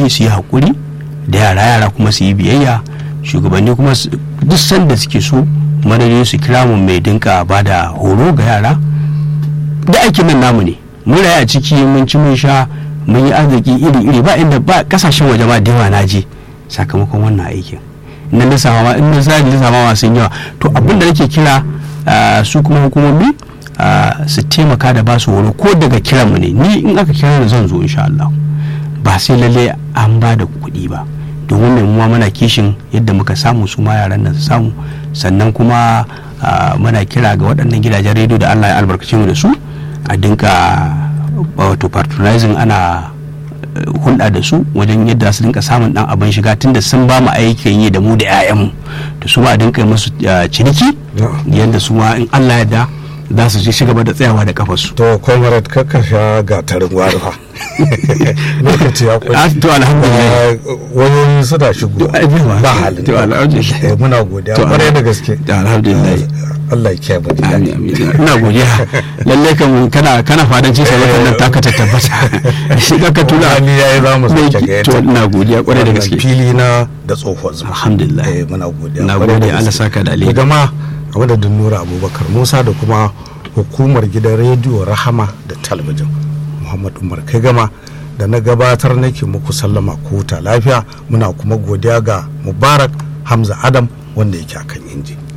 shugabanni su yi haƙuri da yara yara kuma su yi biyayya shugabanni kuma duk sanda suke so madadin su kira mu mai dinka ba da horo ga yara da aikin nan namu ne mun rayu a ciki mun ci mun sha mun yi arziki iri iri ba inda ba kasashen waje ma da yawa na je sakamakon wannan aikin na lissafa ma in na sa lissafa ma sun yawa to abin da nake kira su kuma hukumomi su taimaka da ba su horo ko daga kiran mu ne ni in aka kira ni zan zo insha Allah ba sai lalle an ba da kuɗi ba domin mai muwa mana kishin yadda muka samu su ma yaran nan su samu sannan kuma muna kira ga waɗannan gidajen rediyo da Allah ya albarkace mu da su a dinka wato patronizing ana hulɗa da su wajen yadda su dinka samun ɗan abin shiga tunda sun ba mu aikin yi da mu da 'ya'yanmu da su ma a dinka musu ciniki yadda su ma in Allah ya da za su ci gaba da tsayawa da kafarsu. To, comrade kakka sha gatarin warfa. Lokaci ya kwaci. To, alhamdulillah. Wani su da shigo. Ba halin. To, alhamdulillah. Muna godiya kwarai da gaske. To, alhamdulillah. Allah ya kiyaye mu. Ina godiya. Lalle kan kana kana fadanci sai wannan taka ta tabbata. Shi ka ka tuna. Ni yayi za mu sake ga To, ina godiya kwarai da gaske. Fili na da tsohon zuma. Alhamdulillah. Muna godiya. Na gode Allah saka da alheri. Gama a madadin nura abubakar musa da kuma hukumar gidan rediyo rahama da talabijin muhammad umar kai gama da na gabatar nake muku sallama ko ta lafiya muna kuma godiya ga mubarak hamza adam wanda yake akan inji